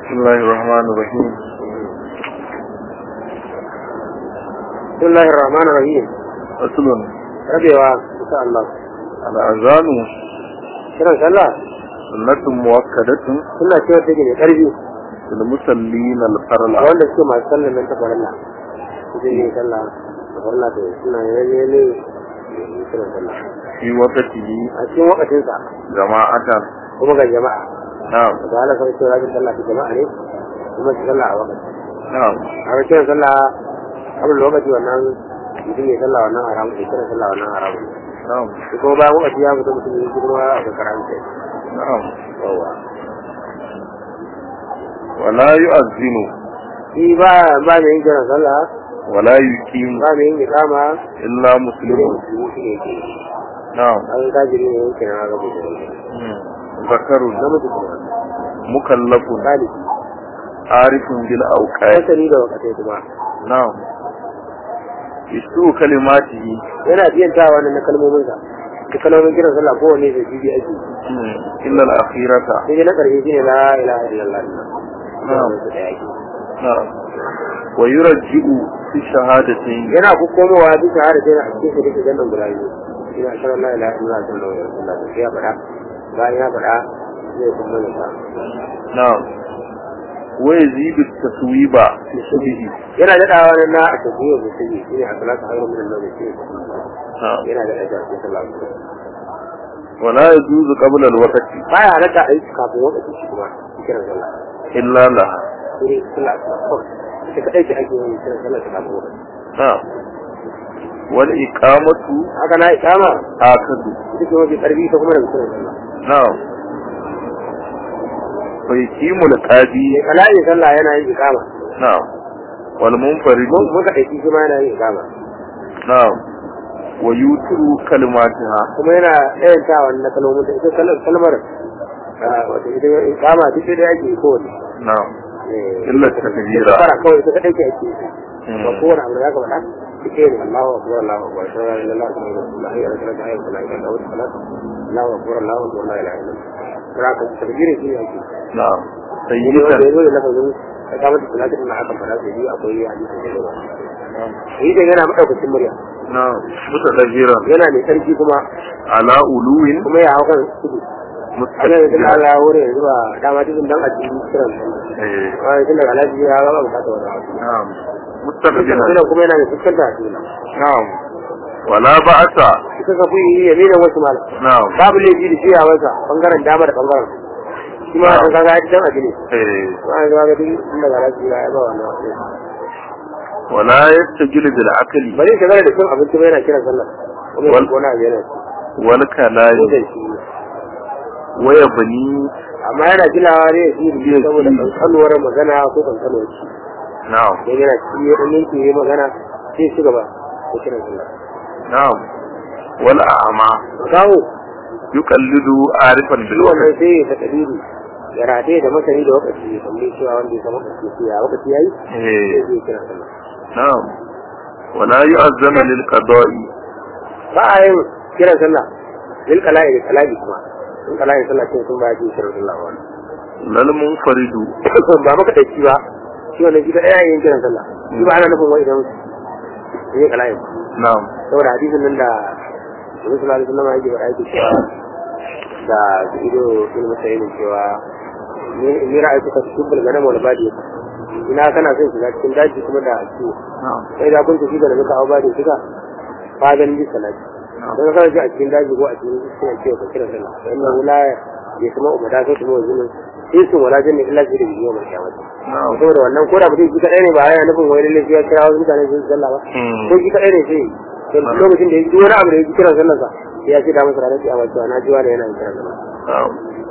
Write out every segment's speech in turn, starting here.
بسم الله الرحمن الرحيم بسم الله الرحمن الرحيم أصل rabewa insha Allah الأذان kiran sallah سنة مؤكدة suna cewa take mai karfi في المصلين الفرل wanda suke masu sallar nan ta farilla su ne sallah da farilla da suna yalle ne kiran sallah في وقته a cikin wakatinsa جماعة kuma ga jama'a نعم da Allah sai cewa rajin sallah ta jama'a ne kuma su sallah a wakati نعم a ga kiran sallah abin lokaci wannan mutum ya sallah wannan haramu ya kiran sallah wannan haramu نعم shi kuma bayan wakati ya fita mutum ya kuma a ga karanta نعم yawa ولا يؤذن shi ba ba mai yin kiran sallah ولا يقيم ba mai yin ikama إلا مسلم musulmi shi ne ke نعم an kajiri ne yankin na rabu da مم. ذكر namiji kuma مكلف ɗalibi عارف بالأوقات masani da wakatai kuma نعم يسوء كلماته yana biyantawa wannan na kalmominsa da kalmomin kiran sallah kowane da bibi ake مم. إلا الأخيرة sai dai na ƙarshe shine la ilaha illallah Na'am. su da yake نعم ويرجئ في الشهادتين yana ku komowa duk shahada sai a cikin shi da jannan guda biyu ina shirin la ilaha illallah sallallahu alaihi wasallam sai ya faɗa bayan ya faɗa zai kuma ya sa نعم ويزيد التسويب لشبهه yana daɗawa nan na a tafiya da shi shine a salatu hayru min an-nawm shi نعم yana da ajar sai sallallahu alaihi wasallam ولا يجوز قبل الوقت baya halatta a yi kafin lokaci shi kuma kiran sallah إلا لها sai sallah ta kawai ita kadai ce ake yin kiran sallah ta kafin lokaci نعم والإقامة haka na ikama آكد ita ce mafi karfi ta kuma da kiran sallah نعم ويقيم القاضي mai kala'i sallah yana yin ikama نعم والمنفرد mun muka ɗauki shi ma yana yin ikama نعم ويوتر كلماتها kuma yana ɗayantawa na kalmomin da ita kalmar kalmar ah, wato ita ikama duk da ake yi kowane نعم Eh, إلا التكبير fara kawai ita kadai ce ake yi ba مم. kowane abu da zaka faɗa ita ne Allahu akbar Allahu akbar sai la ilaha illallah hayya ala salat hayya ala salat Allahu salat Allahu akbar Allahu akbar la ilaha illallah kira ka takbirin shi ne ake نعم yi ne wanda سيدة yazo da lafazin ka kama da salatin na aka fara sai biyu akwai hadisi da yawa نعم yi da yana madaukakin murya نعم متدبرا yana mai sarki kuma على علو kuma ya hau kan tudu a nan yanzu مستقبلا Allah ya wuri yanzu ba dama dukkan dan a cikin kiran إيه. wani tun daga alaji ya ga bukata wani abu نعم مستقبلا Kiran kuma yana da fuskanta a cikin نعم ولا بأس ita ka fi yi yaminan wasu malam نعم babu laifi da shiya masa bangaren dama da bangaren shi ma an kaga ya dan abin ne إيه. ma ga ga duk inda ga lafiya ya ba wannan wasu ولا يستجل بالعقل bari ka gane da cin abinci ba yana kiran sallah kuma Wal- ya kona a yana والكلام ko da shi ويبني amma yana kilawa ne shi Yes, saboda yes. kankanuwar magana ko kankanuwar shi نعم dan yana ci ya dan yanke yayi magana sai shi gaba ko kiran sallah نعم والأعمى kawo يقلد عارفا shi بالوقت wannan sai ya takadiri ya rataye da masani da wakati ya kalli cewa wanda ya san wakati ya wakati yayi sai إيه. zai kira sallah نعم ولا يؤذن للقضاء ba a yin kiran sallah lil kala'i da kala'i kuma in kala'i sallah ce sun ba ya kiran sallah ba لا المنفرد ba maka dace ba shi wannan shi kadai yin kiran sallah shi ba ana nufin wai idan yin kala'i ba نعم saboda hadisin nan da Nabi sallallahu alaihi wasallam yake faɗa yake cewa da ido ilmi musayyid cewa ni ni ra'aytu ka tubbul ganam wal badi ina kana son shiga cikin daji kuma da ciwo نعم sai da kun tafi da muka au badi shiga fadan bi salati don ka ji a cikin daji ko a cikin suna cewa ka kira sallah fa inna la ya kuma umada sai kuma wazinin sai sun wala janna illa bi da biyo mai kiyamata نعم saboda wannan ko da mutum shi kadai ne ba yana nufin wai lalle sai ya kira wasu mutane su sallah ba مم. ko shi kadai ne sai to lokacin da ya ji wani abu da ya ji kiran sallar sa ya ce da masa ranar kiyama cewa na ji wani yana yin kiran sallah نعم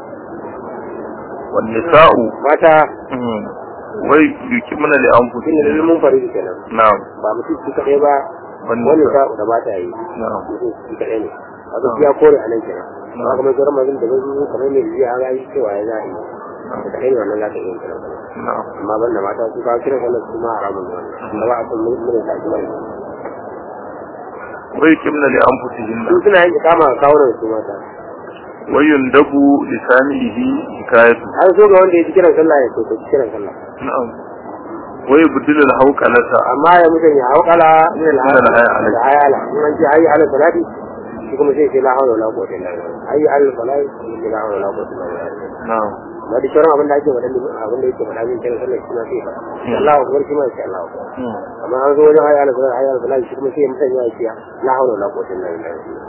والنساء mata مم. ويكمن tun da لأنفسهن mun faru kenan نعم ba mutum shi kadai ba Wannan wani sa- sa da mata yi نعم mutum shi kadai ne a gaskiya kore a nan kenan ba kamar sauran mazin da zai kamar mai jiya an yi cewa ya za a yi da kadai ne wannan za ta iya kiran sallah نعم amma banda mata su kawo kiran sallah su ma haramun ne wannan da ba a san mun mun ta shi bane ويكمن لأنفسهن su suna yin ikama ga kawunan su mata ويندب لسامعه حكايته an so ga wanda ya ji kiran sallah ya so kiran sallah نعم ويبدل الهوكلة amma ya mutum ya haukala min Min al-hayala. da hayala in an ce hayya ala salati shi kuma sai ce la hawla wala quwwata illa billah hayya ala salati shi ce la hawla wala quwwata illa billah نعم amma duk sauran abin da ake faɗa abin da yake faɗa min kiran sallah shi ma sai faɗa Allahu akbar shi ma sai Allahu akbar مم. amma an zo wajen hayya ala salati hayya ala salati shi kuma sai mutum ya ce la hawla wala quwwata illa billah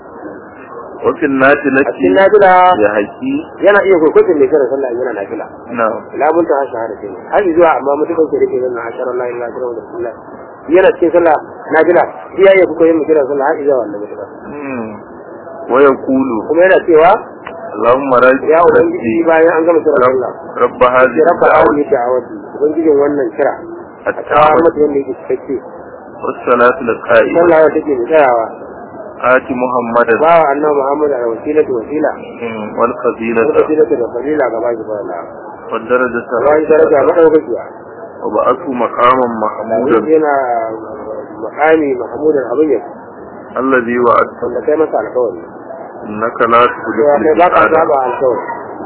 وفي a النافلة cikin nafila يحكي yana iya kwaikwatin mai kiran sallah yana nafila نعم labun ta shahada ce ne har zuwa amma mutukan ke rike nan asharar la ilaha illallah rasulullah yana cikin sallah nafila shi ya iya kuka yin kiran sallah har zuwa wannan mutuka مم. ويقول kuma yana cewa اللهم رب ya ubangiji bayan an gama kiran sallah رب هذه ya rabba الدعوة hadhihi da'awati ubangijin wannan kira a kawo التعبد mata yanda yake cikakke والصلاة القائمة sallah wata ke mai tsayawa آت محمدا ba wa annabi muhammad a wasilatu wasila مم. والفضيلة wasilatu da fadila ga baki ba Allah والدرجة ba shi daraja madaukakiya وبعثه مقاما محمودا yana makami mahmudan abin yau الذي وعدت wanda kai masa alkawari إنك لا تخلف cewa kai ba ka الميعاد saba alkawari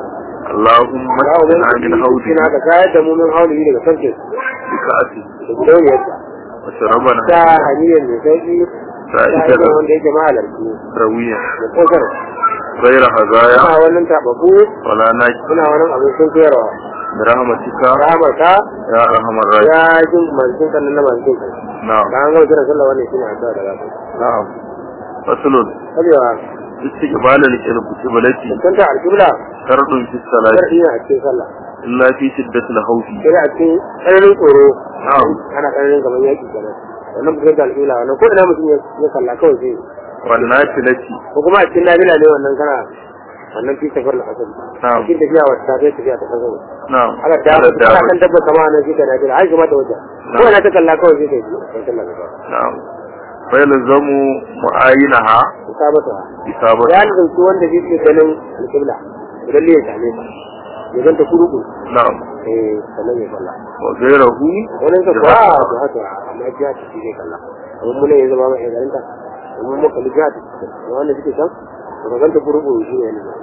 اللهم ya اسقنا من ubangiji حوضك kina ka kayar da mu min haulihi daga sarki بكأسه da gidauniyarsa وشربنا ta hanyar mai sauki ta سائدا hanyar wanda yake mahalarci رويا da kosar غير هزايا suna wannan tababu ولا ناجي suna wannan abin sun koyarwa برحمتك rahamar ka يا أرحم الراحمين ya jin manzin kan nan na manzin kan نعم da an gama kiran sallah wannan shine addu'a da zaka نعم فصل kabewa استقبال القبلة kan ta alƙibla شرط في الصلاة shar'i ne a cikin sallah إلا في شدة الخوف sai a cikin tsananin tsoro نعم ana tsananin kamar yaki kenan wannan bugun da alƙibla wannan ko ina mutum ya kalla kawai sai والنافلة ko kuma a cikin nabila ne wannan kana wannan fi safar na asali نعم cikin tafiya wata ta kai tafiya ta kan gaba نعم ala da على ana kan الدابة dabba kama nan shi ka nabila ai kuma ta wata ko ina ta kalla kawai sai kai kai sallah ka نعم فيلزم معاينها isabata إصابة ya zanci wanda zai ke ganin alƙibla idan ne ya same ta ya ganta kuruku نعم eh sannan ya kalla وغيره wannan ka kuwa to haka amma ya ta shi zai kalla amma mun ya zama mai garin ta amma mun kalli ta wannan suke san to ganta kuruku shi ne ne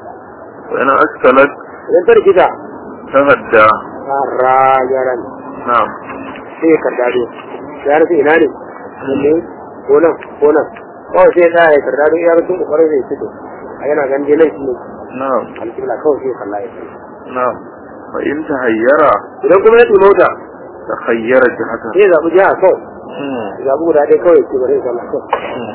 وإن أشكلت idan ta rikita تهدى rajaran نعم sai ya kardado ya rasa ina ne ne ko nan ko nan kawai sai ya tsaya ya kardado ya rasu kokarin zai fito a yana ganin dai nan shi ne نعم alƙibla kawai sai ya kalla ya fito نعم فإن تهير idan kuma ya mota تخير جهته sai ya zaɓi jiha kawai مم. ya zaɓi guda ɗaya kawai ce bari ya kalla kawai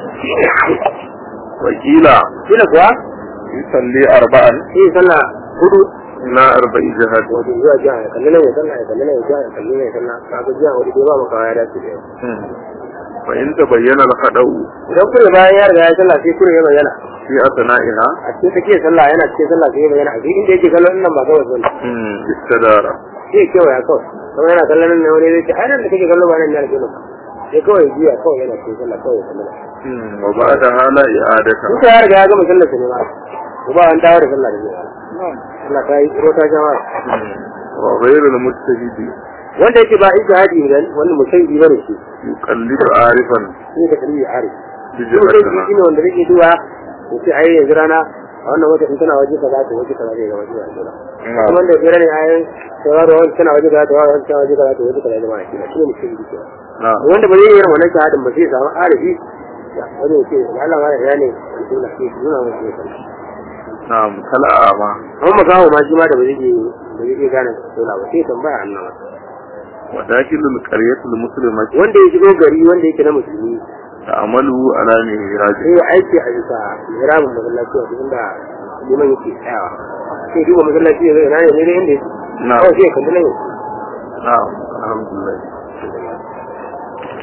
وقيل kila kuwa يصلي أربعا sai ya sallah hudu إلى أربع جهات wato zuwa jiha ya kalli nan ya sallah ya kalli nan ya jiha ya kalli nan ya sallah kaga jiha wani bai ba maka ya dace da yau مم. فإن تبين الخطأ idan kure bayan ya riga ya sallah sai kure ya bayyana في أثنائها a cikin tsakiyar sallah yana cikin sallah sai ya bayyana a cikin inda yake kallon nan ba kawai sallah مم. استدار sai kewaya kawai kuma yana kallon nan ne wani zai ce ai nan da kake kallo ba nan ne alƙibla sai kawai jiya kawai yana cikin sallah kawai ya kalli nan مم. وبعدها لا إعادة Duka ya riga ya gama sallar sa ne ma. Ko ba an dawo da sallah da zai. Allah ta yi tsoro ta jama'a. مم. وغير المجتهد Wanda yake ba ijtihadi ne wannan musaidi bane shi. يقلد عارفا Shi da kalli arif. Shi بجهتها musaidi shine wanda yake duwa ya ce ai yanzu rana a wannan wata in tana waje kaza to waje kaza zai ga waje kaza. نعم. Kuma da jira ne ai sauraro wani tana waje kaza to wani tana waje kaza to waje kaza zama shi. Shi ne musaidi ke. نعم Wanda ba zai yi wannan shahadin ba sai ya samu arifi. Wani ya ce Allah ma ya ne alƙibla sai nuna masa ya sallah. نعم كالأعمى amma makawo ma shi ma da ba zai iya ba zai iya gane sola ba sai tambaya annabi وداخل القرية المسلمة wanda ya shigo gari wanda yake na musulmi تعمله على مهراج sai ya aiki a bisa mihrabin masallaci a cikin da liman yake tsayawa sai duba masallaci ya zai na ne ne inda yake نعم kawai sai ya kalli nan نعم الحمد لله